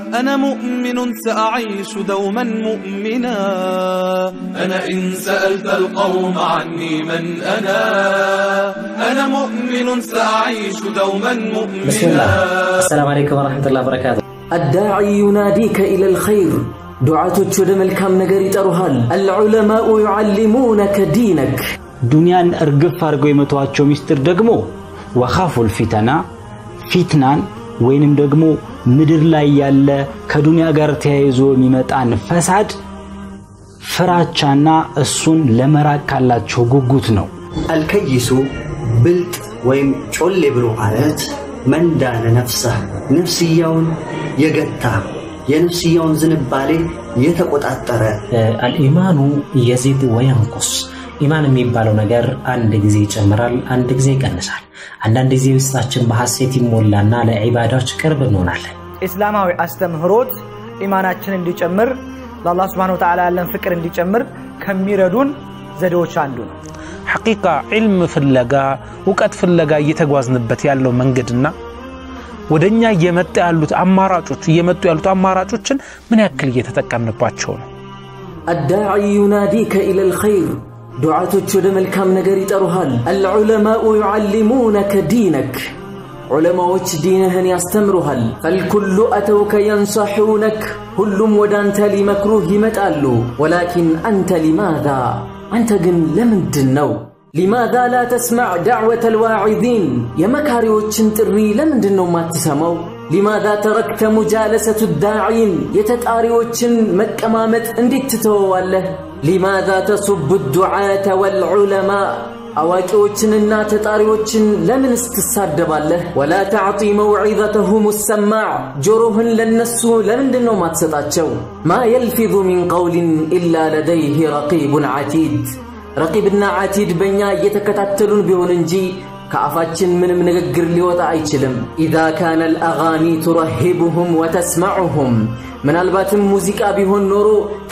أنا مؤمن سأعيش دوما مؤمنا أنا إن سألت القوم عني من أنا أنا مؤمن سأعيش دوما بسم الله مؤمنا السلام عليكم ورحمة الله وبركاته الداعي يناديك إلى الخير ዱዓቶች ወደ መልካም ነገር ይጠሩሃል አልዑለማኡ ዩዓሊሙነከ ዲነክ ዱንያን እርግፍ አድርገው የመተዋቸው ሚስጥር ደግሞ ወኻፉል ፊተና ፊትናን ወይንም ደግሞ ምድር ላይ ያለ ከዱንያ ጋር ተያይዞ የሚመጣን ፈሳድ ፍራቻና እሱን ለመራቅ ካላቸው ጉጉት ነው። አልከይሱ ብልጥ ወይም ጮሌ ብሎ ማለት መንዳነ ነፍሰህ ነፍስያውን የገታ የነፍስያውን ዝንባሌ የተቆጣጠረ አልኢማኑ የዚድ ወየንቁስ ኢማን የሚባለው ነገር አንድ ጊዜ ይጨምራል፣ አንድ ጊዜ ይቀንሳል። አንዳንድ ጊዜ ውስጣችን በሐሴት ይሞላና ለዒባዳዎች ቅርብ እንሆናለን። ኢስላማዊ አስተምህሮት ኢማናችን እንዲጨምር ለአላህ ስብሐነ ወተዓላ ያለን ፍቅር እንዲጨምር ከሚረዱን ዘዴዎች አንዱ ነው። ሐቂቃ ዒልም ፍለጋ እውቀት ፍለጋ እየተጓዝንበት ያለው መንገድና ወደ እኛ እየመጣ ያሉት አማራጮች እየመጡ ያሉት አማራጮችን ምን ያክል እየተጠቀምንባቸው ነው? አዳዒ ዩናዲከ ኢለል ኸይር ዱዓቶች ወደ መልካም ነገር ይጠሩሃል አልዑለማኡ ዩዓሊሙነከ ዲነክ ዑለማዎች ዲንህን ያስተምሩሃል ፈልኩሉ አተውከ የንሰሑነክ ሁሉም ወደ አንተ ሊመክሩህ ይመጣሉ ወላኪን አንተ ሊማዛ አንተ ግን ለምንድን ነው ሊማዛ ላ ተስማዕ ዳዕወተ ልዋዒዚን የመካሪዎችን ጥሪ ለምንድን ነው ማትሰማው ሊማዛ ተረክተ ሙጃለሰቱ ዳዒን የተጣሪዎችን መቀማመጥ እንዴት ትተወዋለህ ሊማዛ ተሱቡ ዱዓተ ወልዑለማ አዋቂዎችንና ተጣሪዎችን ለምንስ ትሳደባለህ? ወላ ተዕጢ መውዒዘተሁም ሰማዕ ጆሮህን ለነሱ ለምንድን ነው ማትሰጣቸው? ማ የልፊዙ ሚን ቀውሊን ኢላ ለደይህ ረቂቡን ዓቲድ ረቂብና ዓቲድ በእኛ እየተከታተሉን ቢሆን እንጂ ከአፋችን ምንም ንግግር ሊወጣ አይችልም። ኢዛ ካነ አልአጋኒ ቱረሂቡሁም ወተስማዑሁም ምናልባትም ሙዚቃ ቢሆን ኖሮ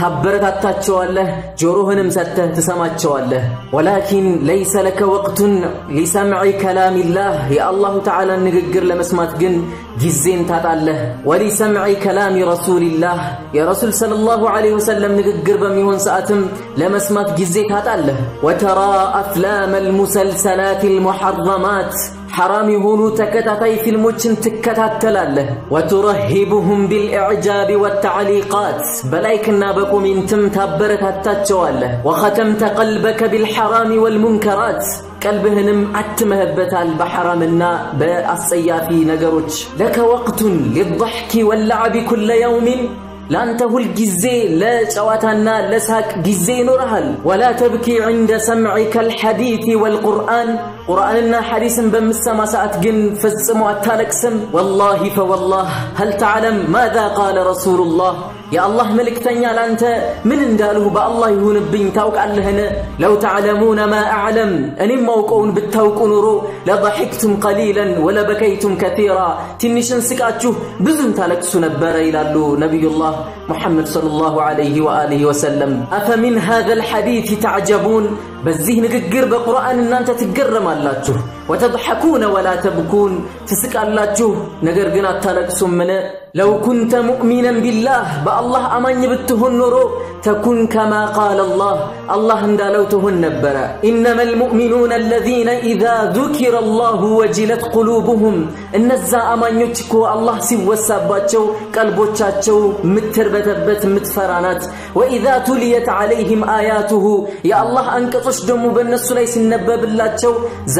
ታበረታታቸዋለህ፣ ጆሮህንም ሰጥተህ ትሰማቸዋለህ። ወላኪን ለይሰ ለከ ወቅቱን ሊሰምዒ ከላሚላህ የአላሁ ተዓላን ንግግር ለመስማት ግን ጊዜን ታጣለህ። ወሊሰምዒ ከላሚ ረሱልላህ የረሱል ሰለላሁ ዐለይሂ ወሰለም ንግግር በሚሆን ሰዓትም ለመስማት ጊዜ ታጣለህ። ወተራ አፍላም አልሙሰልሰላት አልሙሐረማት ሐራም የሆኑ ተከታታይ ፊልሞችን ትከታተላለህ። ወቱረሂቡሁም ቢልኢዕጃብ ወተዕሊቃት በላይክና በኮሜንትም ታበረታታቸዋለህ። ወኸተምተ ቀልበከ ቢልሐራሚ ወልሙንከራት ቀልብህንም አትመህበታል በሐራምና በአስጸያፊ ነገሮች። ለከ ወቅቱን ሊضሕኪ ወለዓቢ ኩለ የውሚን ለአንተ ሁል ጊዜ ለጨዋታና ለሳቅ ጊዜ ይኖርሃል። ወላ ተብኪ ዕንደ ሰምዒከ አልሐዲት ወልቁርአን ቁርአንና ሐዲስን በምሰማ ሰዓት ግን ፈጽሞ አታለቅስም። ወላሂ ፈወላህ ሀል ተዕለም ማዛ ቃለ ረሱሉላህ የአላህ መልእክተኛ ላንተ ምን እንዳልሁ በአላህ ይሁንብኝ ታውቃለህን? ለው ተዕለሙነ ማ አዕለም እኔም ማውቀውን ብታውቁ ኑሮ ለضحክቱም ቀሊለን ወለበከይቱም ከቲራ ትንሽን ስቃችሁ ብዙን ታለቅሱ ነበረ ይላሉ ነቢዩላህ ሙሐመድ ሰለላሁ ዐለይሂ ወአሊሂ ወሰለም። አፈሚን ሃዘ ልሐዲት ተዕጀቡን በዚህ ንግግር በቁርአን እናንተ ትገረማላችሁ። ወተضሐኩነ ወላ ተብኩን ትስቃላችሁ፣ ነገር ግን አታለቅሱምን? ለው ኩንተ ሙእሚነን ቢላህ በአላህ አማኝ ብትሆን ኖሮ ተኩን ከማ ቃለ አላህ አላህ እንዳለው ትሆን ነበረ። ኢነማ ልሙእሚኑነ አለዚነ ኢዛ ذኪረ አላሁ ወጅለት ቁሉብሁም እነዛ አማኞች እኮ አላህ ሲወሳባቸው ቀልቦቻቸው ምትርበተበት ምትፈራ ናት። ወኢዛ ቱልየት ዐለይህም አያቱሁ የአላህ አንቀጾች ደግሞ በእነሱ ላይ ሲነበብላቸው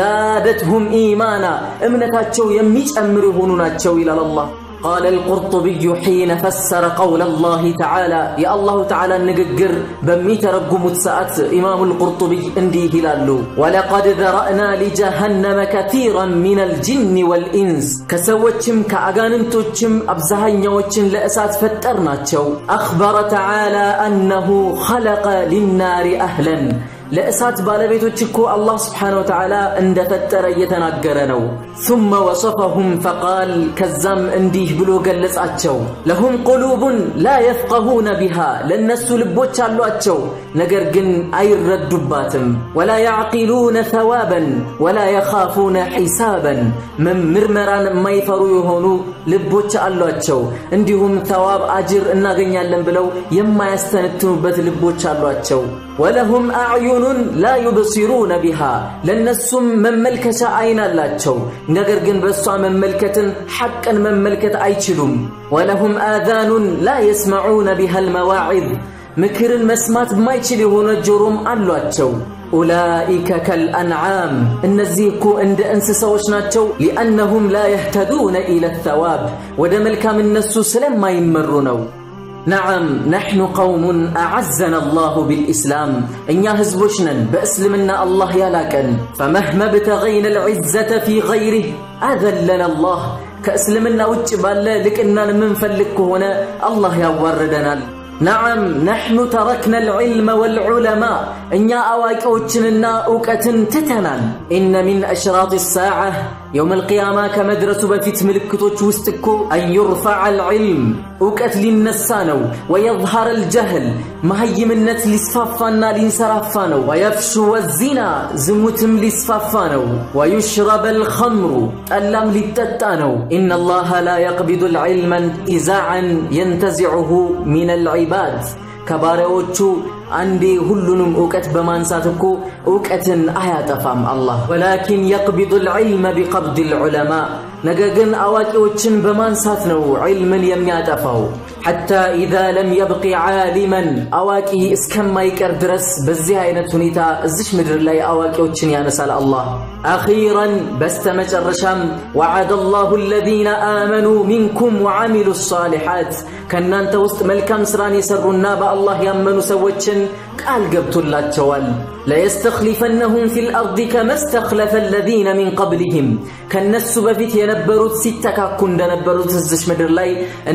ዛደትሁም ኢማና እምነታቸው የሚጨምር የሆኑ ናቸው ይላል አላህ። قال القرطبي حين فسر قول الله تعالى يا الله تعالى نققر بمي ترقمت ساعت إمام القرطبي اندي هلالو ولقد ذرأنا لجهنم كثيرا من الجن والإنس كسوتشم كأغاننتوتشم أبزهن يوتشم لأسات فترناتشو أخبر تعالى أنه خلق للنار أهلا ለእሳት ባለቤቶች እኮ አላህ ስብሓነሁ ወተዓላ እንደፈጠረ እየተናገረ ነው። ثم وصفهم فقال ከዛም እንዲህ ብሎ ገለጻቸው። ለሁም ቁሉቡን ላ የፍቀሁነ ቢሃ ለእነሱ ልቦች አሏቸው፣ ነገር ግን አይረዱባትም። ወላ ያዕቂሉነ ተዋበን ወላ የኻፉነ ሒሳበን ምርመራን የማይፈሩ የሆኑ ልቦች አሏቸው። እንዲሁም ተዋብ አጅር እናገኛለን ብለው የማያስተነትኑበት ልቦች አሏቸው። ወለሁም አዕዩኑን ላ ዩብሲሩነ ቢሃ ለእነሱም መመልከቻ አይን አላቸው፣ ነገር ግን በእሷ መመልከትን ሐቅን መመልከት አይችሉም። ወለሁም አዛኑን ላ የስመዑነ ቢሃ አልመዋዒዝ ምክርን መስማት የማይችል የሆነ ጆሮም አሏቸው። ኡላኢከ ከልአንዓም እነዚህ እኮ እንደ እንስሳዎች ናቸው። ሊአነሁም ላ የህተዱነ ኢለ ተዋብ ወደ መልካም እነሱ ስለማይመሩ ነው። ነዓም ነሕኑ ቀውሙን አዓዘና አላሁ ብልኢስላም እኛ ህዝቦች ነን በእስልምና አላህ ያላቀን። ፈመህመ ብተገይነ ልዕዘተ ፊ ገይሪህ አዘለና አላህ ከእስልምና ውጭ ባለ ልቅናን የምንፈልግ ከሆነ አላህ ያዋርደናል። ነዓም ነሕኑ ተረክነ ልዕልመ ወልዑለማ እኛ አዋቂዎችንና እውቀትን ትተናል። ኢነ ሚን አሽራጥ ሳዓ የውም አልቅያማ ከመድረሱ በፊት ምልክቶች ውስጥ እኮ አን ዩርፈዐ ልዕልም እውቀት ሊነሳ ነው። ወየظሃረ ልጀህል መሀይምነት ሊስፋፋና ሊንሰራፋ ነው። ወየፍሹ ወዚና ዝሙትም ሊስፋፋ ነው። ወዩሽረበ ልኸምሩ ጠላም ሊጠጣ ነው። ኢነ አላህ ላ የቅቢዱ ልዕልመ ኢዛዓን የንተዚዑሁ ሚን ልዒባድ ከባሪያዎቹ አንዴ ሁሉንም እውቀት በማንሳት እኮ እውቀትን አያጠፋም አላህ። ወላኪን የቅቢዱ ልዕልመ ቢቀብድ ልዑለማ ነገር ግን አዋቂዎችን በማንሳት ነው ዒልምን የሚያጠፋው። ሐታ ኢዛ ለም የብቂ ዓሊመን አዋቂ እስከማይቀር ድረስ በዚህ አይነት ሁኔታ እዚች ምድር ላይ አዋቂዎችን ያነሳል አላህ። አኺረን በስተመጨረሻም ወዓደ አላሁ አለዚነ አመኑ ሚንኩም ወዓሚሉ ሳሊሓት ከእናንተ ውስጥ መልካም ሥራን የሠሩና በአላህ ያመኑ ሰዎችን ቃል ገብቶላቸዋል። ለየስተኽሊፈነሁም ፊል አርድ ከመ ስተኽለፈ አለዚነ ሚን ቀብሊህም ከእነሱ በፊት የነበሩት ሲተካኩ እንደነበሩት እዚሽ ምድር ላይ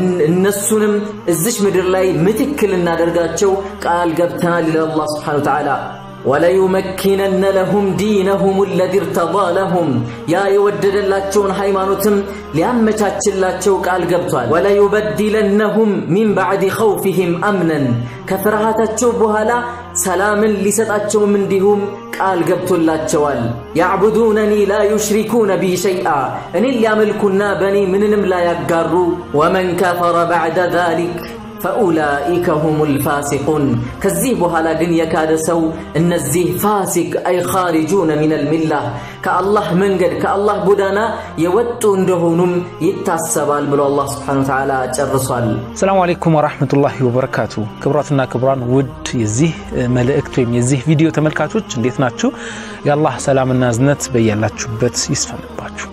እነሱንም እዚሽ ምድር ላይ ምትክል እናደርጋቸው ቃል ገብተናል ይላል አላህ ስብሓነሁ ወተዓላ። ወለዩመኪነነ ለሁም ዲነሁም አለዚ እርተዳ ለሁም ያ የወደደላቸውን ሃይማኖትም ሊያመቻችላቸው ቃል ገብቷል። ወለዩበድለነሁም ሚን ባዕድ ኸውፊህም አምነን ከፍርሃታቸው በኋላ ሰላምን ሊሰጣቸውም እንዲሁም ቃል ገብቶላቸዋል። ያዕቡዱነኒ ላ ዩሽሪኩነ ቢ ሸይአ እኔን ሊያመልኩና በእኔ ምንንም ላያጋሩ ወመን ከፈረ ባዕደ ዛሊክ ፈኡላኢከ ሁሙል ፋሲቁን ከዚህ በኋላ ግን የካደ ሰው እነዚህ ፋሲቅ አይ ኻሪጁነ ሚነል ሚላህ ከአላህ መንገድ ከአላህ ጎዳና የወጡ እንደሆኑም ይታሰባል ብሎ አላህ ስብሓነሁ ወተዓላ ጨርሷል። ሰላሙ አለይኩም ወራህመቱላሂ ወበረካቱ። ክቡራትና ክቡራን ውድ የዚህ መልእክት ወይም የዚህ ቪዲዮ ተመልካቾች እንዴት ናችሁ? የአላህ ሰላምና እዝነት በያላችሁበት ይስፈንባችሁ።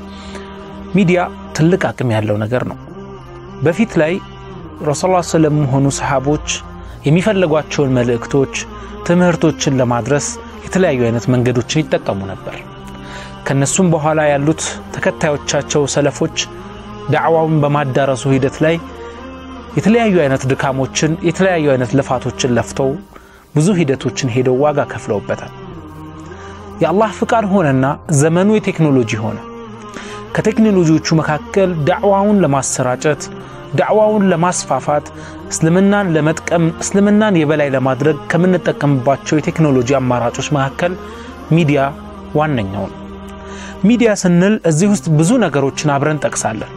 ሚዲያ ትልቅ አቅም ያለው ነገር ነው። በፊት ላይ ረሱል ላ ስለም ሆኑ ሰሓቦች የሚፈለጓቸውን መልእክቶች፣ ትምህርቶችን ለማድረስ የተለያዩ አይነት መንገዶችን ይጠቀሙ ነበር። ከነሱም በኋላ ያሉት ተከታዮቻቸው ሰለፎች ዳዕዋውን በማዳረሱ ሂደት ላይ የተለያዩ አይነት ድካሞችን፣ የተለያዩ አይነት ልፋቶችን ለፍተው ብዙ ሂደቶችን ሄደው ዋጋ ከፍለውበታል። የአላህ ፍቃድ ሆነና ዘመኑ የቴክኖሎጂ ሆነ። ከቴክኖሎጂዎቹ መካከል ዳዕዋውን ለማሰራጨት ዳዕዋውን ለማስፋፋት እስልምናን ለመጥቀም እስልምናን የበላይ ለማድረግ ከምንጠቀምባቸው የቴክኖሎጂ አማራጮች መካከል ሚዲያ ዋነኛው ነው። ሚዲያ ስንል እዚህ ውስጥ ብዙ ነገሮችን አብረን ጠቅሳለን።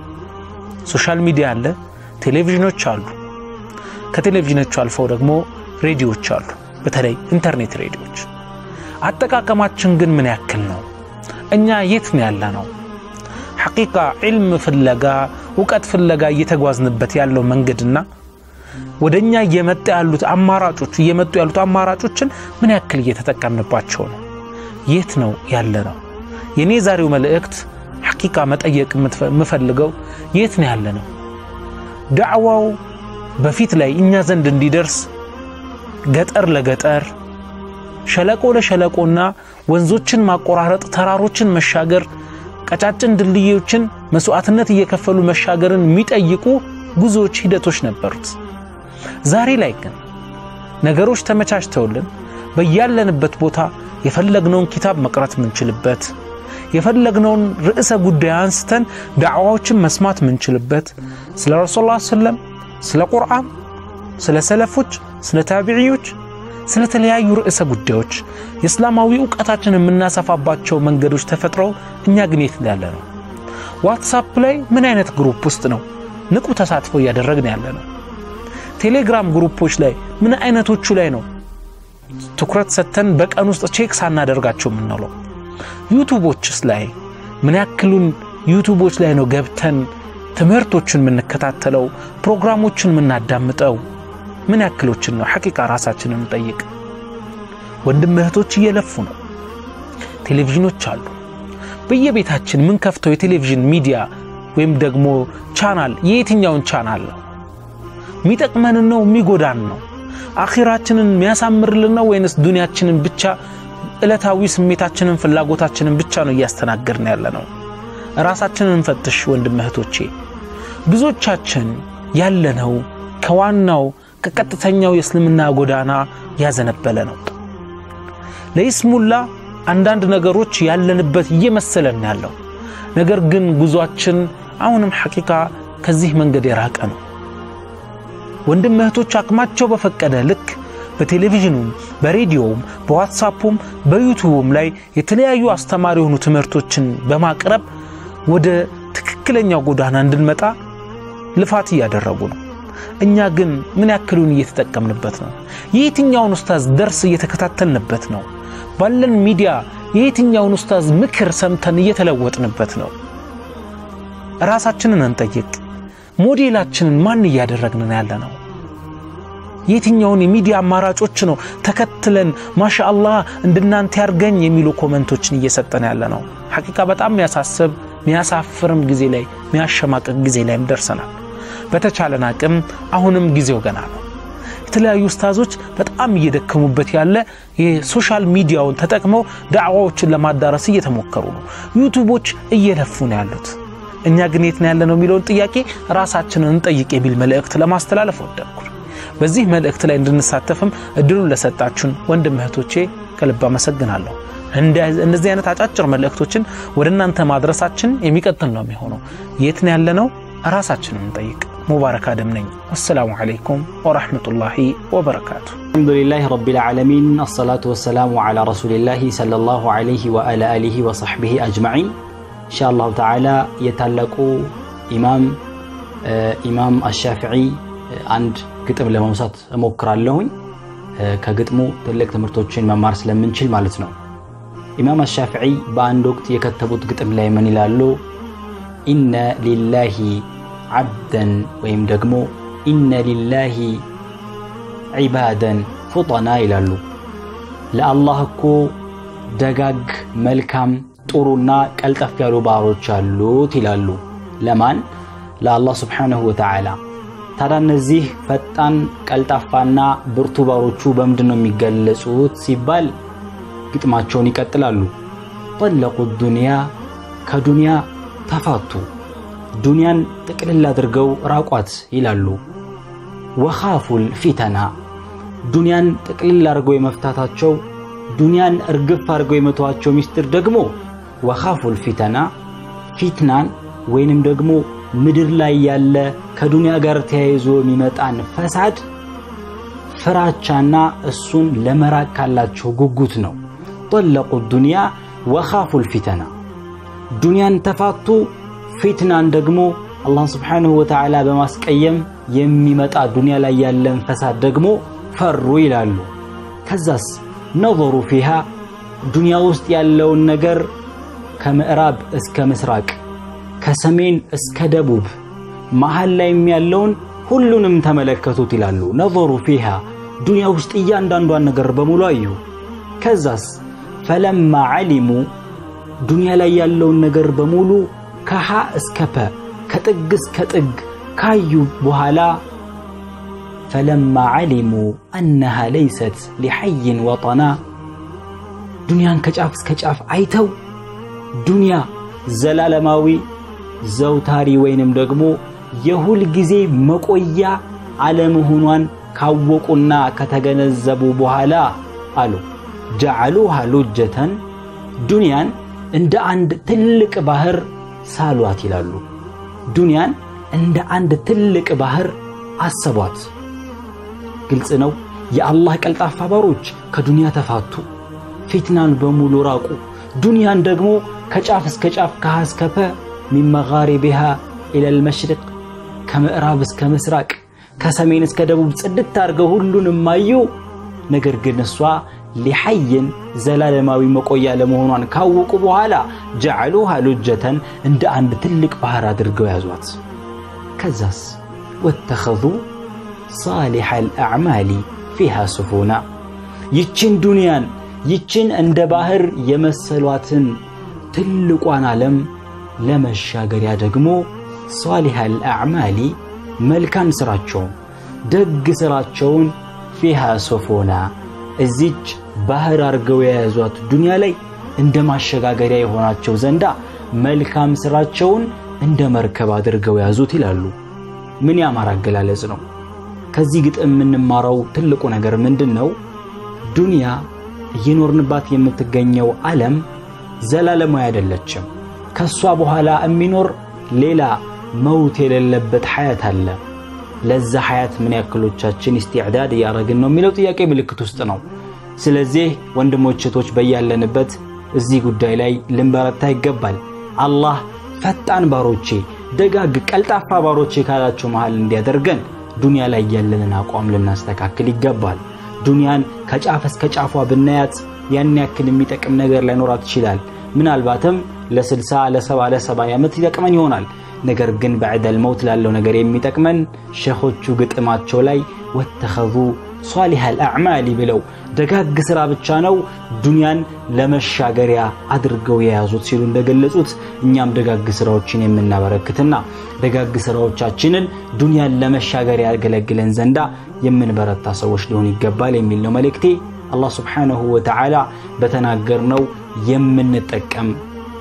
ሶሻል ሚዲያ አለ፣ ቴሌቪዥኖች አሉ። ከቴሌቪዥኖቹ አልፈው ደግሞ ሬዲዮዎች አሉ፣ በተለይ ኢንተርኔት ሬዲዮዎች። አጠቃቀማችን ግን ምን ያክል ነው? እኛ የት ነው ያለ ነው? ሐቂቃ ዒልም ፍለጋ እውቀት ፍለጋ እየተጓዝንበት ያለው መንገድና ወደ እኛ እየመጣ ያሉት አማራጮች እየመጡ ያሉት አማራጮችን ምን ያክል እየተጠቀምንባቸው ነው? የት ነው ያለ ነው? የእኔ ዛሬው መልእክት ሐቂቃ መጠየቅ የምፈልገው የት ነው ያለ ነው? ዳዕዋው በፊት ላይ እኛ ዘንድ እንዲደርስ ገጠር ለገጠር ሸለቆ ለሸለቆና ወንዞችን ማቆራረጥ ተራሮችን መሻገር ቀጫጭን ድልድዮችን መስዋዕትነት እየከፈሉ መሻገርን የሚጠይቁ ጉዞዎች፣ ሂደቶች ነበሩት። ዛሬ ላይ ግን ነገሮች ተመቻችተውልን በያለንበት ቦታ የፈለግነውን ኪታብ መቅራት ምንችልበት የፈለግነውን ርዕሰ ጉዳይ አንስተን ዳዕዋዎችን መስማት ምንችልበት ስለ ረሱል ላ ሰለም ስለ ቁርአን ስለ ሰለፎች ስለ ታቢዕዮች ስለ ተለያዩ ርዕሰ ጉዳዮች የእስላማዊ እውቀታችን የምናሰፋባቸው መንገዶች ተፈጥረው እኛ ግን የት ያለ ነው ዋትሳፕ ላይ ምን አይነት ግሩፕ ውስጥ ነው ንቁ ተሳትፎ እያደረግን ያለ ነው ቴሌግራም ግሩፖች ላይ ምን አይነቶቹ ላይ ነው ትኩረት ሰጥተን በቀን ውስጥ ቼክ ሳናደርጋቸው የምንውለው ዩቱቦችስ ላይ ምን ያክሉን ዩቱቦች ላይ ነው ገብተን ትምህርቶችን የምንከታተለው ፕሮግራሞችን የምናዳምጠው ምን ያክሎችን ነው ሐቂቃ ራሳችንን እንጠይቅ ወንድም እህቶች እየለፉ ነው ቴሌቪዥኖች አሉ በየቤታችን ምን ከፍተው የቴሌቪዥን ሚዲያ ወይም ደግሞ ቻናል የየትኛውን ቻናል ነው የሚጠቅመንን ነው የሚጎዳን ነው አኺራችንን የሚያሳምርልን ነው ወይንስ ዱንያችንን ብቻ ዕለታዊ ስሜታችንን ፍላጎታችንን ብቻ ነው እያስተናገድን ያለ ነው ራሳችንን እንፈትሽ ወንድም እህቶቼ ብዙዎቻችን ያለነው ከዋናው ከቀጥተኛው የእስልምና ጎዳና ያዘነበለ ነው ለይስሙላ አንዳንድ ነገሮች ያለንበት እየመሰለን ያለው ነገር ግን ጉዟችን አሁንም ሐቂቃ ከዚህ መንገድ የራቀ ነው ወንድም እህቶች አቅማቸው በፈቀደ ልክ በቴሌቪዥኑም በሬዲዮውም በዋትሳፑም በዩቱቡም ላይ የተለያዩ አስተማሪ የሆኑ ትምህርቶችን በማቅረብ ወደ ትክክለኛው ጎዳና እንድንመጣ ልፋት እያደረጉ ነው እኛ ግን ምን ያክሉን እየተጠቀምንበት ነው የየትኛውን ኡስታዝ ደርስ እየተከታተልንበት ነው ባለን ሚዲያ የየትኛውን ኡስታዝ ምክር ሰምተን እየተለወጥንበት ነው ራሳችንን እንጠይቅ ሞዴላችንን ማን እያደረግንን ያለ ነው የትኛውን የሚዲያ አማራጮች ነው ተከትለን ማሻአላህ እንድናንተ ያርገኝ የሚሉ ኮመንቶችን እየሰጠን ያለ ነው ሐቂቃ በጣም የሚያሳስብ ሚያሳፍርም ጊዜ ላይ ሚያሸማቅቅ ጊዜ ላይም ደርሰናል በተቻለን አቅም አሁንም ጊዜው ገና ነው የተለያዩ ኡስታዞች በጣም እየደከሙበት ያለ የሶሻል ሚዲያውን ተጠቅመው ዳዕዋዎችን ለማዳረስ እየተሞከሩ ነው ዩቱቦች እየለፉ ነው ያሉት እኛ ግን የት ነው ያለ ነው የሚለውን ጥያቄ ራሳችንን እንጠይቅ የሚል መልእክት ለማስተላለፍ ወደድኩ በዚህ መልእክት ላይ እንድንሳተፍም እድሉን ለሰጣችሁን ወንድም እህቶቼ ከልብ አመሰግናለሁ እነዚህ አይነት አጫጭር መልእክቶችን ወደ እናንተ ማድረሳችን የሚቀጥል ነው የሚሆነው የት ነው ያለ ነው ራሳችንን እንጠይቅ ሙባረክ አደም ነኝ ወሰላሙ አለይኩም ወራህመቱላሂ ወበረካቱ الحمد لله رب العالمين الصلاة والسلام على رسول الله صلى الله عليه وعلى آله وصحبه أجمعين إن شاء الله تعالى يتلقوا إمام آه إمام الشافعي آه عند ግጥም ለመውሳት እሞክራለሁኝ ከግጥሙ ትልቅ ትምህርቶችን መማር ስለምንችል ማለት ነው ኢማም አሻፊዒ በአንድ ወቅት የከተቡት ግጥም ላይ ምን ይላሉ ኢነ ሊላሂ ዓብደን ወይም ደግሞ ኢነ ሊላሂ ዒባደን ፉጠና ይላሉ ለአላህ እኮ ደጋግ መልካም ጥሩና ቀልጠፍ ያሉ ባሮች አሉት ይላሉ ለማን ለአላህ ስብሓንሁ ወተዓላ ታዲያ እነዚህ ፈጣን ቀልጣፋና ብርቱ ባሮቹ በምንድን ነው የሚገለጹት ሲባል ግጥማቸውን ይቀጥላሉ ጠለቁ ዱንያ ከዱንያ ተፋቱ ዱንያን ጥቅልል አድርገው ራቋት ይላሉ ወኻፉል ፊተና ዱንያን ጥቅልል አድርገው የመፍታታቸው ዱንያን እርግፍ አድርገው የመተዋቸው ሚስጥር ደግሞ ወኻፉል ፊተና ፊትናን ወይንም ደግሞ ምድር ላይ ያለ ከዱንያ ጋር ተያይዞ የሚመጣን ፈሳድ ፍራቻና እሱን ለመራቅ ካላቸው ጉጉት ነው ጠለቁ ዱንያ ወኻፉል ፊተና ዱንያን ተፋቱ ፊትናን ደግሞ አላህን ስብሓንሁ ወተዓላ በማስቀየም የሚመጣ ዱንያ ላይ ያለን ፈሳድ ደግሞ ፈሩ ይላሉ ከዛስ ነظሩ ፊሃ ዱንያ ውስጥ ያለውን ነገር ከምዕራብ እስከ ምስራቅ ከሰሜን እስከ ደቡብ መሃል ላይም ያለውን ሁሉንም ተመለከቱት ይላሉ ነظሩ ፊሃ ዱንያ ውስጥ እያንዳንዷን ነገር በሙሉ አዩ ከዛስ ፈለማ ዓሊሙ ዱንያ ላይ ያለውን ነገር በሙሉ ከሃ እስከ ፐ ከጥግ እስከ ጥግ ካዩ በኋላ ፈለማ ዓሊሙ አነሃ ለይሰት ሊሐይን ወጠና ዱንያን ከጫፍ እስከ ጫፍ አይተው ዱንያ ዘላለማዊ ዘውታሪ ወይንም ደግሞ የሁል ጊዜ መቆያ አለመሆኗን ካወቁና ከተገነዘቡ በኋላ አሉ ጀዓሉሃ ሉጀተን ዱንያን እንደ አንድ ትልቅ ባህር ሳሏት ይላሉ። ዱንያን እንደ አንድ ትልቅ ባህር አሰቧት። ግልጽ ነው። የአላህ ቀልጣፋ ባሮች ከዱንያ ተፋቱ፣ ፊትናን በሙሉ ራቁ። ዱንያን ደግሞ ከጫፍ እስከ ጫፍ ከሃ እስከ ፐ ሚን መጋሪቢሃ ኢለል መሽሪቅ ከምዕራብ እስከ ምስራቅ ከሰሜን እስከ ደቡብ ጽድት አድርገው ሁሉንም አዩ። ነገር ግን እሷ ሊሐይን ዘላለማዊ መቆያ ለመሆኗን ካወቁ በኋላ ጀዓሉሃ ሉጀተን እንደ አንድ ትልቅ ባህር አድርገው ያዟት። ከዛስ ወተኸዙ ሳሊሐ አልአዕማሊ ፊሃ ሱፉና ይችን ዱንያን ይችን እንደ ባህር የመሰሏትን ትልቋን ዓለም ለመሻገሪያ ደግሞ ሳሊሐ አልአዕማሊ መልካም ሥራቸውን ደግ ሥራቸውን ፊሃ ሱፉና እዚች ባህር አድርገው የያዟት ዱንያ ላይ እንደ ማሸጋገሪያ የሆናቸው ዘንዳ መልካም ሥራቸውን እንደ መርከብ አድርገው ያዙት ይላሉ። ምን ያማር አገላለጽ ነው! ከዚህ ግጥም የምንማረው ትልቁ ነገር ምንድን ነው? ዱንያ እየኖርንባት የምትገኘው ዓለም ዘላለማዊ አይደለችም። ከሷ በኋላ የሚኖር ሌላ መውት የሌለበት ሐያት አለ። ለዛ ሐያት ምን ያክሎቻችን ኢስቲዕዳድ እያደረግን ነው የሚለው ጥያቄ ምልክት ውስጥ ነው። ስለዚህ ወንድሞች እህቶች፣ በያለንበት እዚህ ጉዳይ ላይ ልንበረታ ይገባል። አላህ ፈጣን ባሮቼ፣ ደጋግ ቀልጣፋ ባሮቼ ካላቸው መሃል እንዲያደርገን ዱንያ ላይ ያለንን አቋም ልናስተካክል ይገባል። ዱንያን ከጫፍ እስከ ጫፏ ብናያት ያን ያክል የሚጠቅም ነገር ላይኖራት ይችላል። ምናልባትም ለ60 ለ70 ለ70 ዓመት ይጠቅመን ይሆናል። ነገር ግን በዕደል መውት ላለው ነገር የሚጠቅመን ሸኾቹ ግጥማቸው ላይ ወተኸዙ ሷሊሐ አልአዕማሊ ብለው ደጋግ ሥራ ብቻ ነው ዱንያን ለመሻገሪያ አድርገው የያዙት ሲሉ እንደገለጹት እኛም ደጋግ ሥራዎችን የምናበረክትና ደጋግ ሥራዎቻችንን ዱንያን ለመሻገሪያ ያገለግለን ዘንዳ የምንበረታ ሰዎች ሊሆን ይገባል የሚል ነው መልእክቴ። አላህ ስብሓነሁ ወተዓላ በተናገርነው የምንጠቀም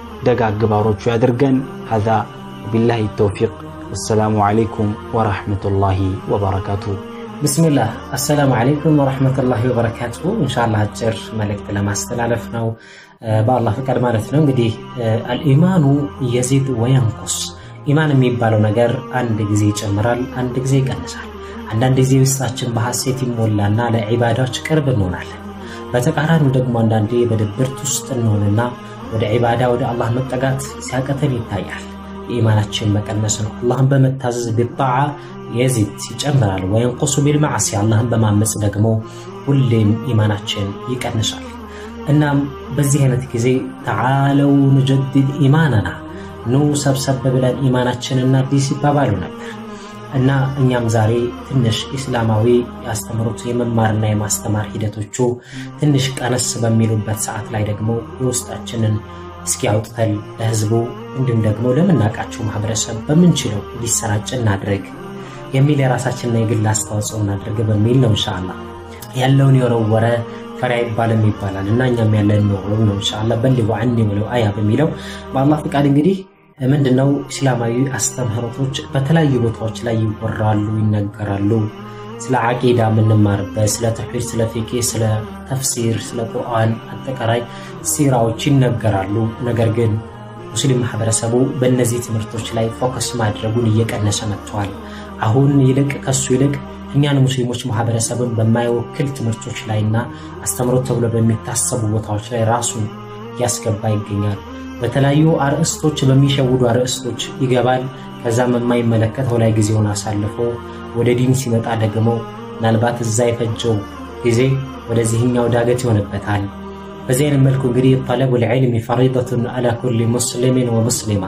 ደጋግ ባሮቹ ያድርገን። ሀዛ ቢላሂ ተውፊቅ። ወሰላሙ ዓለይኩም ወረሕመቱላሂ ወበረካቱሁ። ብስሚላህ አሰላሙ ዓለይኩም ወረሕመቱላሂ ወበረካቱ። እንሻላህ አጭር መልእክት ለማስተላለፍ ነው በአላህ ፍቃድ ማለት ነው። እንግዲህ አልኢማኑ የዚድ ወየንቁስ ኢማን የሚባለው ነገር አንድ ጊዜ ይጨምራል፣ አንድ ጊዜ ይቀንሳል። አንዳንድ ጊዜ ውስጣችን በሐሴት ይሞላና ለዒባዳዎች ቅርብ እንሆናለን። በተቃራኒው ደግሞ አንዳንዴ በድብርት ውስጥ እንሆንና ወደ ዒባዳ ወደ አላህ መጠጋት ሲያቀተን ይታያል። የኢማናችን መቀነስ ነው። አላህን በመታዘዝ ቢጣዓ የዚድ ይጨምራል። ወየንቁሱ ቢልማዕሲ አላህን በማመፅ ደግሞ ሁሌም ኢማናችን ይቀንሳል። እናም በዚህ አይነት ጊዜ ተዓለው ንጀድድ ኢማነና ኑ ሰብሰብ ብለን ኢማናችንና አዲስ ይባባሉ ነበር እና እኛም ዛሬ ትንሽ ኢስላማዊ ያስተምሩት የመማርና የማስተማር ሂደቶቹ ትንሽ ቀነስ በሚሉበት ሰዓት ላይ ደግሞ የውስጣችንን እስኪ አውጥተን ለህዝቡ እንዲሁም ደግሞ ለምናውቃቸው ማህበረሰብ በምንችለው እንዲሰራጭ እናድርግ የሚል የራሳችንና የግል አስተዋጽኦ እናድርግ በሚል ነው። እንሻላ ያለውን የወረወረ ፈሪ አይባልም ይባላል እና እኛም ያለን ኖሮ ነው። እንሻላ በሊጉ አኒ ብለው አያ በሚለው በአላህ ፍቃድ እንግዲህ ምንድነው እስላማዊ አስተምህሮቶች በተለያዩ ቦታዎች ላይ ይወራሉ፣ ይነገራሉ። ስለ አቂዳ የምንማርበት ስለ ተውሂድ፣ ስለ ፊቄ፣ ስለ ተፍሲር፣ ስለ ቁርአን አጠቃላይ ሲራዎች ይነገራሉ። ነገር ግን ሙስሊም ማህበረሰቡ በእነዚህ ትምህርቶች ላይ ፎከስ ማድረጉን እየቀነሰ መጥተዋል። አሁን ይልቅ ከሱ ይልቅ እኛን ሙስሊሞች ማህበረሰብን በማይወክል ትምህርቶች ላይና አስተምሮት ተብሎ በሚታሰቡ ቦታዎች ላይ ራሱን እያስገባ ይገኛል። በተለያዩ አርዕስቶች በሚሸውዱ አርዕስቶች ይገባል። ከዛም የማይመለከተው ላይ ጊዜውን አሳልፎ ወደ ዲን ሲመጣ ደግሞ ምናልባት እዛ የፈጀው ጊዜ ወደዚህኛው ዳገት ይሆንበታል። በዚህ አይነት መልኩ እንግዲህ ጠለቡል ዒልሚ ፈሪደቱን አላ ኩሊ ሙስሊሚን ወሙስሊማ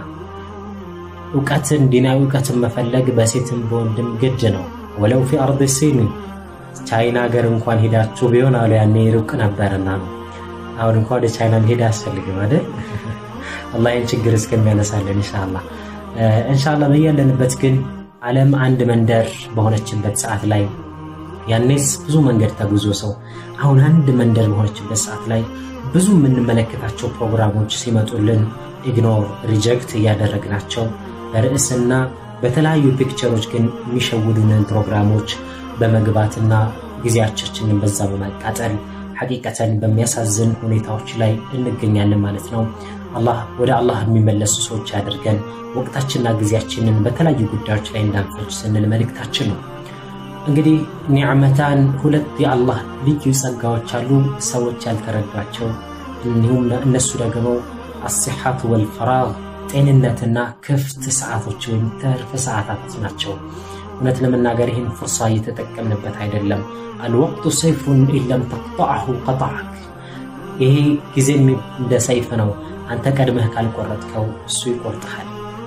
እውቀትን ዲናዊ እውቀትን መፈለግ በሴትም በወንድም ግድ ነው። ወለው ፊ አርድ ሲኒ ቻይና ሀገር እንኳን ሄዳችሁ ቢሆን አሉ ያኔ ሩቅ ነበርና ነው። አሁን እንኳ ወደ ቻይና ሄድ አያስፈልግም አይደል? አላህ ይህን ችግር እስከሚያነሳለን እንሻላ እንሻላ። በያለንበት ግን ዓለም አንድ መንደር በሆነችበት ሰዓት ላይ ያኔስ ብዙ መንገድ ተጉዞ ሰው አሁን አንድ መንደር በሆነችበት ሰዓት ላይ ብዙ የምንመለከታቸው ፕሮግራሞች ሲመጡልን ኢግኖር ሪጀክት እያደረግናቸው በርዕስና በተለያዩ ፒክቸሮች ግን የሚሸውዱንን ፕሮግራሞች በመግባትና ጊዜያችንን በዛ በማቃጠል ሐቂቀተን በሚያሳዝን ሁኔታዎች ላይ እንገኛለን ማለት ነው። አላህ ወደ አላህ የሚመለሱ ሰዎች ያድርገን። ወቅታችንና ጊዜያችንን በተለያዩ ጉዳዮች ላይ እንዳንፈጅ ስንል መልእክታችን ነው። እንግዲህ ኒዕመታን ሁለት የአላህ ልዩ ጸጋዎች አሉ፣ ሰዎች ያልተረዷቸው። እንዲሁም እነሱ ደግሞ አሲሓቱ ወልፈራግ ጤንነትና ክፍት ሰዓቶች ወይም ትርፍ ሰዓታት ናቸው። እውነት ለመናገር ይህን ፉርሳ እየተጠቀምንበት አይደለም። አልወቅቱ ሰይፉን ኢለም ተቅጠዐሁ ቀጠዐክ። ይሄ ጊዜ እንደ ሰይፍ ነው። አንተ ቀድመህ ካልቆረጥከው እሱ ይቆርጥሃል።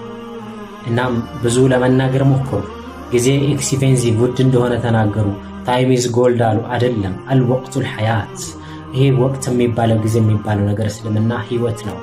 እናም ብዙ ለመናገር ሞክሩ። ጊዜ ኤክስፔንሲቭ ውድ እንደሆነ ተናገሩ። ታይም ኢዝ ጎልድ አሉ። አይደለም፣ አልወቅቱ ልሐያት። ይሄ ወቅት የሚባለው ጊዜ የሚባለው ነገር እስልምና ህይወት ነው።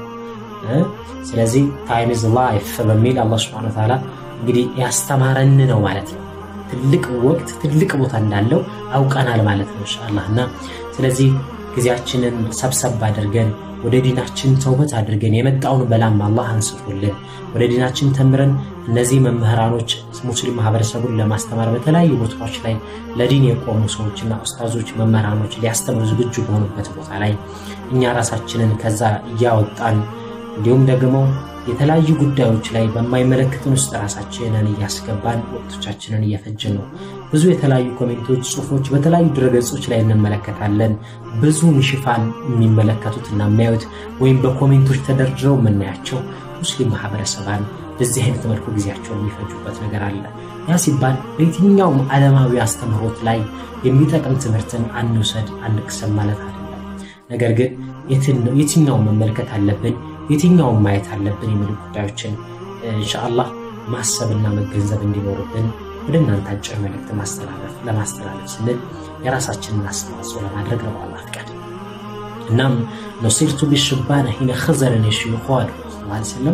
ስለዚህ ታይም ኢዝ ላይፍ በሚል አላህ ሱብሓነሁ ወተዓላ እንግዲህ ያስተማረን ነው ማለት ነው። ትልቅ ወቅት ትልቅ ቦታ እንዳለው አውቀናል ማለት ነው ኢንሻአላህ። እና ስለዚህ ጊዜያችንን ሰብሰብ አድርገን ወደ ዲናችን ተውበት አድርገን የመጣውን በላም አላህ አንስቶልን ወደ ዲናችን ተምረን እነዚህ መምህራኖች ሙስሊም ማህበረሰቡን ለማስተማር በተለያዩ ቦታዎች ላይ ለዲን የቆሙ ሰዎችና ኡስታዞች፣ መምህራኖች ሊያስተምሩ ዝግጁ በሆኑበት ቦታ ላይ እኛ ራሳችንን ከዛ እያወጣን እንዲሁም ደግሞ የተለያዩ ጉዳዮች ላይ በማይመለከትን ውስጥ ራሳችንን እያስገባን ወቅቶቻችንን እየፈጀን ነው። ብዙ የተለያዩ ኮሜንቶች፣ ጽሁፎች በተለያዩ ድረገጾች ላይ እንመለከታለን። ብዙ ሽፋን የሚመለከቱትና የሚያዩት ወይም በኮሜንቶች ተደርድረው የምናያቸው ሙስሊም ማህበረሰባን በዚህ አይነት መልኩ ጊዜያቸውን የሚፈጁበት ነገር አለ። ያ ሲባል በየትኛውም ዓለማዊ አስተምህሮት ላይ የሚጠቅም ትምህርትን አንውሰድ አንቅሰም ማለት አይደለም። ነገር ግን የትኛውን መመልከት አለብን የትኛውን ማየት አለብን የሚሉ ጉዳዮችን ኢንሻአላህ ማሰብና መገንዘብ እንዲኖርብን ወደ እናንተ አጭር መልእክት ማስተላለፍ ለማስተላለፍ ስንል የራሳችንን አስተዋጽኦ ለማድረግ ነው በአላህ ፍቃድ። እናም ነሲርቱ ቢሽባነ ሂነ ኸዘረን የሽዩኹ አሉ ስለም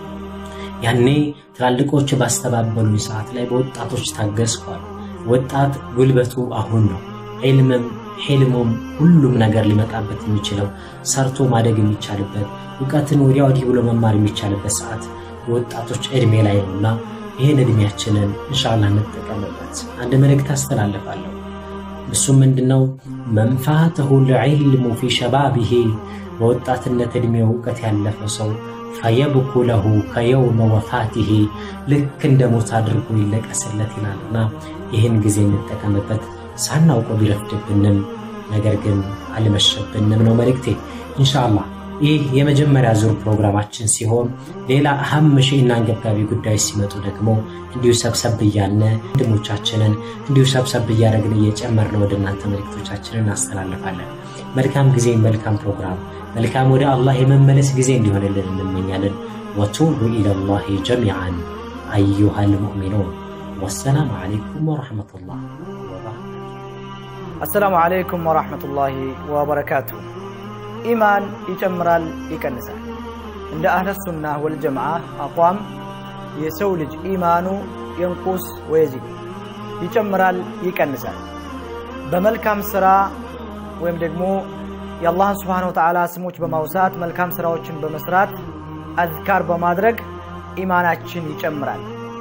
ያኔ ትላልቆች ባስተባበሉኝ ሰዓት ላይ በወጣቶች ታገዝኳል። ወጣት ጉልበቱ አሁን ነው። ዒልምም ሒልሙም ሁሉም ነገር ሊመጣበት የሚችለው ሰርቶ ማደግ የሚቻልበት እውቀትን ወዲያ ወዲህ ብሎ መማር የሚቻልበት ሰዓት የወጣቶች ዕድሜ ላይ ነውና ይህን ዕድሜያችንን እንሻላ እንጠቀምበት። አንድ መልእክት አስተላልፋለሁ። እሱም ምንድነው? መንፋተሁ ልዕልሙ ፊ ሸባቢሂ በወጣትነት ዕድሜው እውቀት ያለፈ ሰው ፈየብኩ ለሁ ከየውመ ወፋቲሂ ልክ እንደ ሞት አድርጎ ይለቀስለት ይላልና ይህን ጊዜ እንጠቀምበት። ሳናውቀው ቢረፍድብንም ነገር ግን አልመሸብንም ነው መልእክቴ ኢንሻአላህ። ይህ የመጀመሪያ ዙር ፕሮግራማችን ሲሆን ሌላ አህም ሺእና አንገብጋቢ ጉዳዮች ሲመጡ ደግሞ እንዲሁ ሰብሰብ እያልን ወንድሞቻችንን እንዲሁ ሰብሰብ እያደረግን እየጨመርን ወደ እናንተ መልእክቶቻችንን እናስተላልፋለን። መልካም ጊዜ፣ መልካም ፕሮግራም፣ መልካም ወደ አላህ የመመለስ ጊዜ እንዲሆንልን እንመኛለን። ወቱቡ ኢለላሂ ጀሚዓን አዩሃ ልሙእሚኑን። ወሰላሙ ዓለይኩም ወረሕመቱላህ አሰላሙ ዓለይኩም ወራህመቱላሂ ወበረካቱ። ኢማን ይጨምራል፣ ይቀንሳል። እንደ አህለ ሱና ወልጀማዓ አቋም የሰው ልጅ ኢማኑ የንቁስ ወየዚድ ይጨምራል፣ ይቀንሳል። በመልካም ስራ ወይም ደግሞ የአላህን ስብሓነሁ ወተዓላ ስሞች በማውሳት መልካም ስራዎችን በመስራት አዝካር በማድረግ ኢማናችን ይጨምራል።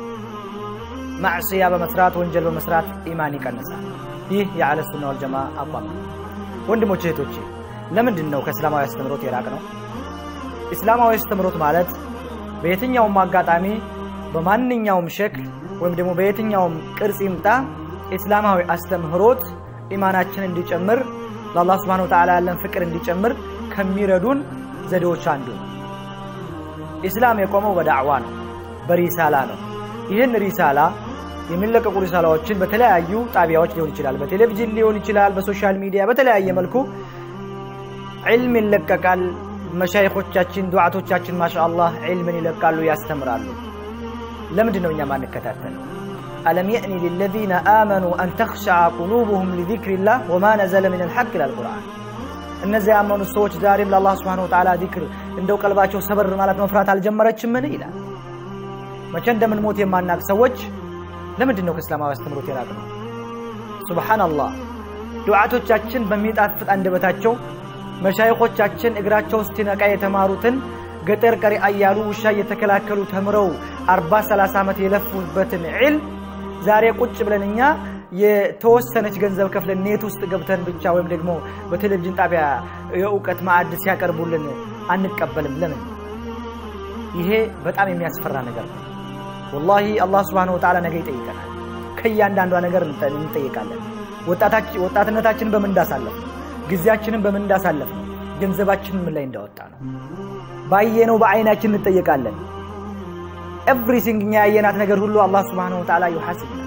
ማዕስያ በመስራት ወንጀል በመስራት ኢማን ይቀንሳል። ይህ የአህለ ሱና ወልጀማ አቋም ነው። ወንድሞች እህቶቼ፣ ለምንድን ነው ከእስላማዊ አስተምሮት የራቅ ነው? እስላማዊ አስተምሮት ማለት በየትኛውም አጋጣሚ በማንኛውም ሸክል ወይም ደግሞ በየትኛውም ቅርጽ ይምጣ እስላማዊ አስተምህሮት ኢማናችን እንዲጨምር ለአላህ ስብሓነሁ ወተዓላ ያለን ፍቅር እንዲጨምር ከሚረዱን ዘዴዎች አንዱ ነው። ኢስላም የቆመው በዳዕዋ ነው፣ በሪሳላ ነው። ይህን ሪሳላ የሚለቀቁ ሪሳላዎችን በተለያዩ ጣቢያዎች ሊሆን ይችላል፣ በቴሌቪዥን ሊሆን ይችላል፣ በሶሻል ሚዲያ በተለያየ መልኩ ዕልም ይለቀቃል። መሻይኾቻችን ዱዓቶቻችን ማሻአላህ ዕልምን ይለቃሉ፣ ያስተምራሉ። ለምንድን ነው እኛ ማንከታተል? አለም የእኒ ሊለዚነ አመኑ አን ተኽሸዐ ቁሉብሁም ሊዚክሪላህ ወማ ነዘለ ሚነል ሐቅ ይላል ቁርአን። እነዚያ ያመኑት ሰዎች ዛሬም ለአላህ ስብሓነሁ ወተዓላ ዚክር እንደው ቀልባቸው ሰበር ማለት መፍራት አልጀመረችምን ይላል። መቼ እንደምንሞት የማናቅ ሰዎች ለምንድን ነው ከእስላማዊ አስተምሮት የራቅ ነው? ሱብሓነላህ ዱዓቶቻችን በሚጣፍጥ አንደበታቸው መሻይኾቻችን እግራቸው እስቲነቃ የተማሩትን ገጠር ቀሪ እያሉ ውሻ እየተከላከሉ ተምረው አርባ ሰላሳ ዓመት የለፉበትን ዒልም ዛሬ ቁጭ ብለን እኛ የተወሰነች ገንዘብ ከፍለን ኔት ውስጥ ገብተን ብቻ ወይም ደግሞ በቴሌቪዥን ጣቢያ የእውቀት ማዕድ ሲያቀርቡልን አንቀበልም? ለምን? ይሄ በጣም የሚያስፈራ ነገር ነው። ወላሂ አላህ ስብሓነሁ ወተዓላ ነገ ይጠይቀናል። ከእያንዳንዷ ነገር እንጠይቃለን። ወጣትነታችንን በምን እንዳሳለፍ ነው፣ ጊዜያችንን በምን እንዳሳለፍ ነው፣ ገንዘባችንን ምን ላይ እንዳወጣ ነው። ባየነው በአይናችን እንጠየቃለን። ኤቭሪሲንግ እኛ ያየናት ነገር ሁሉ አላህ ስብሓነሁ ወተዓላ ዩሐሲብና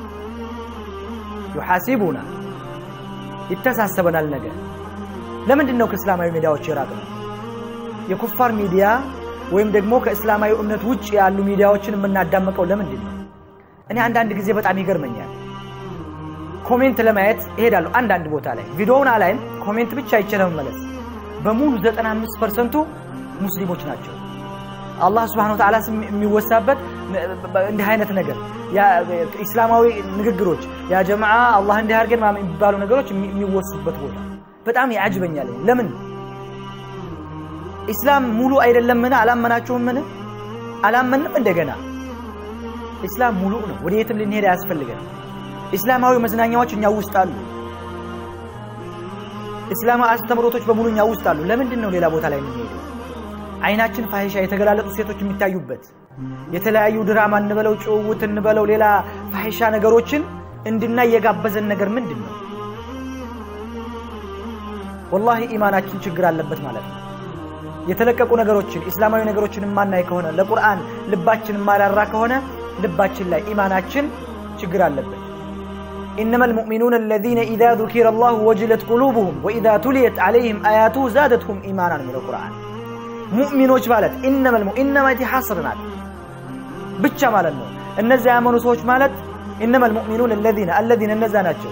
ዩሐሲቡና ይተሳሰበናል። ነገ ለምንድን ነው ከእስላማዊ ሚዲያዎች የራቅ ነው? የኩፋር ሚዲያ ወይም ደግሞ ከእስላማዊ እምነት ውጭ ያሉ ሚዲያዎችን የምናዳምቀው ለምንድን ነው? እኔ አንዳንድ ጊዜ በጣም ይገርመኛል። ኮሜንት ለማየት እሄዳለሁ አንዳንድ ቦታ ላይ ቪዲዮውን አላይም፣ ኮሜንት ብቻ አይቼ ለመመለስ በሙሉ 95 ፐርሰንቱ ሙስሊሞች ናቸው። አላህ ስብሐነ ወተዓላ ስም የሚወሳበት እንዲህ አይነት ነገር ኢስላማዊ ንግግሮች ያ ጀማዓ አላህ እንዲህ አድርገን የሚባሉ ነገሮች የሚወሱበት ቦታ በጣም ያጅበኛል። ለምን ኢስላም ሙሉ አይደለምን? አላመናችሁምን? አላመንም። እንደገና ኢስላም ሙሉ ነው። ወደ የትም ልንሄድ አያስፈልገን። ኢስላማዊ መዝናኛዎች እኛ ውስጥ አሉ። እስላማዊ አስተምሮቶች በሙሉ እኛ ውስጥ አሉ። ለምንድን ነው ሌላ ቦታ ላይ የምንሄደው? አይናችን ፋሂሻ የተገላለጡ ሴቶች የሚታዩበት የተለያዩ ድራማ እንበለው ጭውውት እንበለው ሌላ ፋሂሻ ነገሮችን እንድናይ የጋበዘን ነገር ምንድን ነው? ወላሂ ኢማናችን ችግር አለበት ማለት ነው። የተለቀቁ ነገሮችን ኢስላማዊ ነገሮችን የማናይ ከሆነ ለቁርአን ልባችን የማራራ ከሆነ ልባችን ላይ ኢማናችን ችግር አለበት። إنما المؤمنون الذين إذا ذكر الله وجلت قلوبهم وإذا تليت عليهم آياته زادتهم إيمانا من القرآن ሙእሚኖች ማለት ኢነመል ኢነማ ሐስር ናት ብቻ ማለት ነው። እነዚያ ያመኑ ሰዎች ማለት ኢነመል ሙእሚኑን አለዚነ አለዚነ እነዛ ናቸው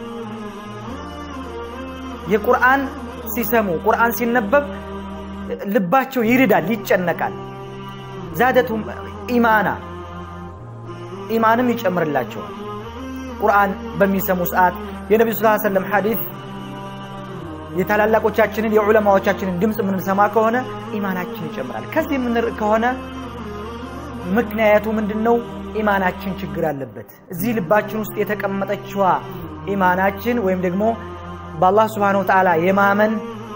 የቁርአን ሲሰሙ ቁርአን ሲነበብ ልባቸው ይርዳል፣ ይጨነቃል። ዛደቱም ኢማና ኢማንም ይጨምርላቸዋል። ቁርአን በሚሰሙ ሰዓት የነቢዩ ስ ሰለም ሐዲት የታላላቆቻችንን የዑለማዎቻችንን ድምፅ የምንሰማ ከሆነ ኢማናችን ይጨምራል። ከዚህ የምንርቅ ከሆነ ምክንያቱ ምንድን ነው? ኢማናችን ችግር አለበት። እዚህ ልባችን ውስጥ የተቀመጠችዋ ኢማናችን ወይም ደግሞ በአላህ ስብሓነሁ ወተዓላ የማመን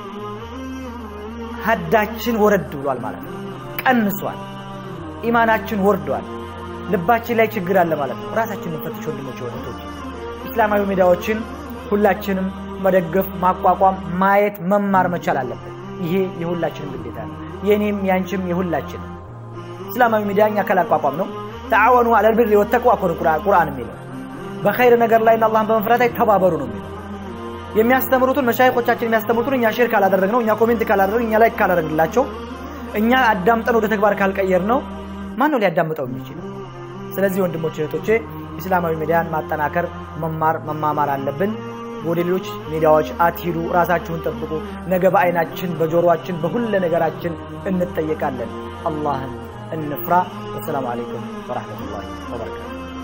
ሀዳችን ወረድ ብሏል ማለት ነው። ቀንሷል። ኢማናችን ወርዷል። ልባችን ላይ ችግር አለ ማለት ነው። ራሳችንን ፈትሽ ወንድሞች፣ ወደቶች ኢስላማዊ ሚዲያዎችን ሁላችንም መደገፍ፣ ማቋቋም፣ ማየት፣ መማር መቻል አለበት። ይሄ የሁላችንም ግዴታ ነው። የእኔም ያንቺም የሁላችንም። እስላማዊ ሚዲያ እኛ ካላቋቋም ነው ተዓወኑ አለል ቢሪ ወተቅዋ እኮ ነው ቁርአን የሚለው በኸይር ነገር ላይ አላህን በመፍራት ላይ ተባበሩ ነው የሚለው። የሚያስተምሩትን መሻይኮቻችን የሚያስተምሩትን እኛ ሼር ካላደረግ ነው እኛ ኮሜንት ካላደረግ እኛ ላይ ካላደረግላቸው እኛ አዳምጠን ወደ ተግባር ካልቀየር ነው ማን ነው ሊያዳምጠው የሚችል? ስለዚህ ወንድሞች እህቶቼ ኢስላማዊ ሚዲያን ማጠናከር፣ መማር፣ መማማር አለብን። ወደ ሌሎች ሚዲያዎች አትሂዱ። ራሳችሁን ጠብቁ። ነገ በአይናችን በጆሮአችን በሁለ ነገራችን እንጠየቃለን። አላህን እንፍራ። ወሰላሙ አለይኩም ወራህመቱላሂ ወበረካቱ።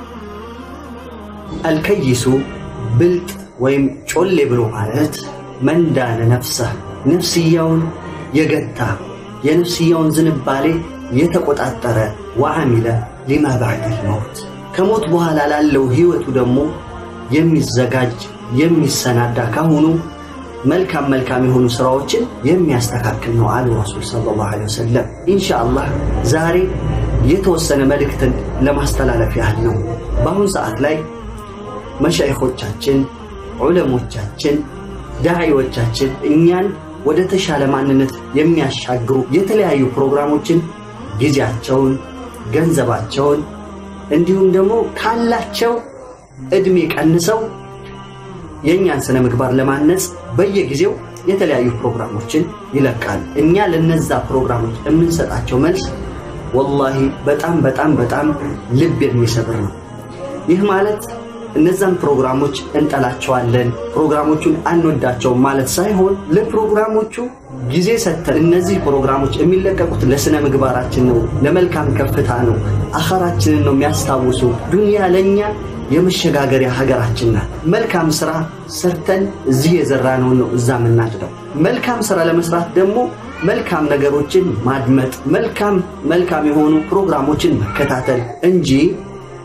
አልከይሱ ብልጥ ወይም ጮሌ ብሎ ማለት መንዳነ ነፍሰህ ነፍስያውን የገታ የነፍስያውን ዝንባሌ የተቆጣጠረ ወአሚለ ሊማ ባዕደል መውት ከሞት በኋላ ላለው ህይወቱ ደግሞ የሚዘጋጅ የሚሰናዳ ካሁኑ መልካም መልካም የሆኑ ስራዎችን የሚያስተካክል ነው አሉ ረሱል ሰለላሁ ዐለይሂ ወሰለም። ኢንሻአላህ ዛሬ የተወሰነ መልእክትን ለማስተላለፍ ያህል ነው። በአሁኑ ሰዓት ላይ መሻይኾቻችን፣ ዑለሞቻችን፣ ዳዒዎቻችን እኛን ወደ ተሻለ ማንነት የሚያሻግሩ የተለያዩ ፕሮግራሞችን ጊዜያቸውን፣ ገንዘባቸውን እንዲሁም ደግሞ ካላቸው እድሜ ቀንሰው የእኛን ስነ ምግባር ለማነጽ በየጊዜው የተለያዩ ፕሮግራሞችን ይለቃሉ። እኛ ለነዛ ፕሮግራሞች የምንሰጣቸው መልስ ወላሂ በጣም በጣም በጣም ልብ የሚሰብር ነው። ይህ ማለት እነዛን ፕሮግራሞች እንጠላቸዋለን፣ ፕሮግራሞቹን አንወዳቸውም ማለት ሳይሆን ለፕሮግራሞቹ ጊዜ ሰጥተን እነዚህ ፕሮግራሞች የሚለቀቁት ለስነ ምግባራችን ነው፣ ለመልካም ከፍታ ነው፣ አኸራችንን ነው የሚያስታውሱ። ዱንያ ለእኛ የመሸጋገሪያ ሀገራችን ናት። መልካም ስራ ሰርተን እዚህ የዘራነውን ነው እዛ የምናጭደው። መልካም ስራ ለመስራት ደግሞ መልካም ነገሮችን ማድመጥ፣ መልካም መልካም የሆኑ ፕሮግራሞችን መከታተል እንጂ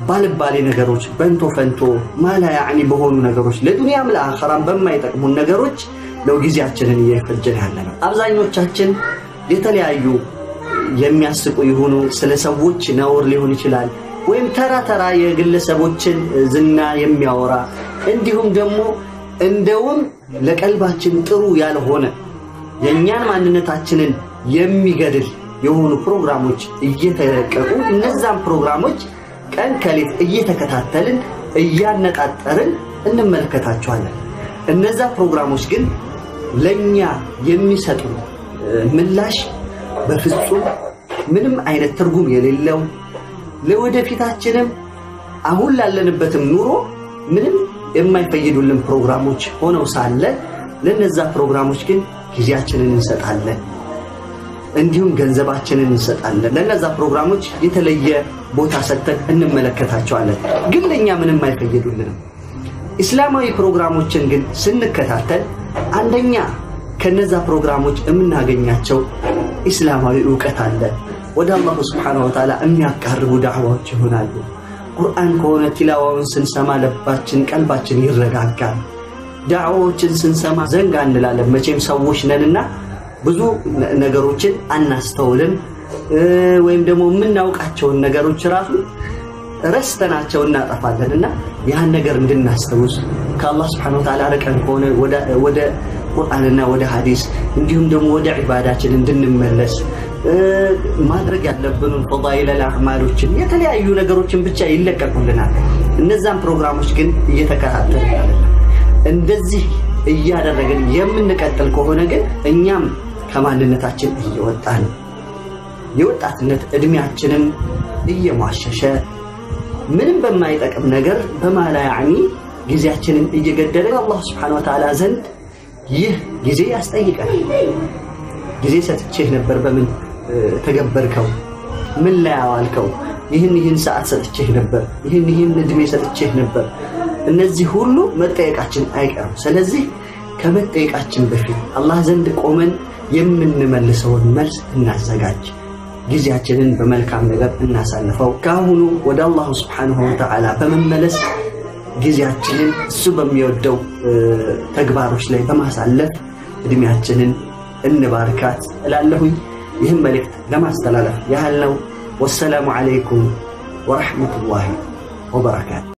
ባልባሌ ነገሮች በንቶ ፈንቶ ማላ ያዕኒ በሆኑ ነገሮች ለዱንያም ለአኸራም በማይጠቅሙን ነገሮች ነው ጊዜያችንን እየፈጀን ያለ ነው። አብዛኞቻችን የተለያዩ የሚያስቁ የሆኑ ስለ ሰዎች ነውር ሊሆን ይችላል ወይም ተራ ተራ የግለሰቦችን ዝና የሚያወራ እንዲሁም ደግሞ እንደውም ለቀልባችን ጥሩ ያልሆነ የእኛን ማንነታችንን የሚገድል የሆኑ ፕሮግራሞች እየተለቀቁ እነዛን ፕሮግራሞች ቀን ከሌት እየተከታተልን እያነጣጠርን እንመለከታቸዋለን። እነዛ ፕሮግራሞች ግን ለእኛ የሚሰጡ ምላሽ በፍጹም ምንም አይነት ትርጉም የሌለው ለወደፊታችንም አሁን ላለንበትም ኑሮ ምንም የማይፈይዱልን ፕሮግራሞች ሆነው ሳለ ለነዛ ፕሮግራሞች ግን ጊዜያችንን እንሰጣለን፣ እንዲሁም ገንዘባችንን እንሰጣለን። ለነዛ ፕሮግራሞች የተለየ ቦታ ሰጥተን እንመለከታቸዋለን፣ ግን ለእኛ ምንም አይፈይዱልንም። ኢስላማዊ ፕሮግራሞችን ግን ስንከታተል አንደኛ ከነዛ ፕሮግራሞች የምናገኛቸው ኢስላማዊ እውቀት አለ። ወደ አላሁ ስብሓነሁ ወተዓላ የሚያቃርቡ ዳዕዋዎች ይሆናሉ። ቁርአን ከሆነ ቲላዋውን ስንሰማ ልባችን፣ ቀልባችን ይረጋጋል። ዳዕዋዎችን ስንሰማ ዘንጋ እንላለን። መቼም ሰዎች ነንና ብዙ ነገሮችን አናስተውልም፣ ወይም ደግሞ የምናውቃቸውን ነገሮች ራሱ ረስተናቸው እናጠፋለን እና ያን ነገር እንድናስታውስ ከአላህ ስብሓነሁ ወተዓላ ርቀን ከሆነ ወደ ቁርአንና ወደ ሐዲስ እንዲሁም ደግሞ ወደ ዒባዳችን እንድንመለስ ማድረግ ያለብንን ፈዳኢለል አዕማሎችን የተለያዩ ነገሮችን ብቻ ይለቀቁልናል። እነዛን ፕሮግራሞች ግን እየተከታተልን አይደለም። እንደዚህ እያደረግን የምንቀጥል ከሆነ ግን እኛም ከማንነታችን እየወጣን የወጣትነት እድሜያችንም እየሟሸሸ ምንም በማይጠቅም ነገር በማላ ያዕኒ ጊዜያችንን እየገደለ አላህ ስብሓነሁ ወተዓላ ዘንድ ይህ ጊዜ ያስጠይቀናል። ጊዜ ሰጥቼህ ነበር፣ በምን ተገበርከው? ምን ላይ አዋልከው? ይህን ይህን ሰዓት ሰጥቼህ ነበር፣ ይህን ይህን እድሜ ሰጥቼህ ነበር። እነዚህ ሁሉ መጠየቃችን አይቀርም። ስለዚህ ከመጠየቃችን በፊት አላህ ዘንድ ቆመን የምንመልሰውን መልስ እናዘጋጅ። ጊዜያችንን በመልካም ነገር እናሳልፈው። ከአሁኑ ወደ አላሁ ስብሓንሁ ወተዓላ በመመለስ ጊዜያችንን እሱ በሚወደው ተግባሮች ላይ በማሳለፍ እድሜያችንን እንባርካት እላለሁኝ። ይህም መልእክት ለማስተላለፍ ያህል ነው። ወሰላሙ ዓለይኩም ወረሕመቱላሂ ወበረካቱ።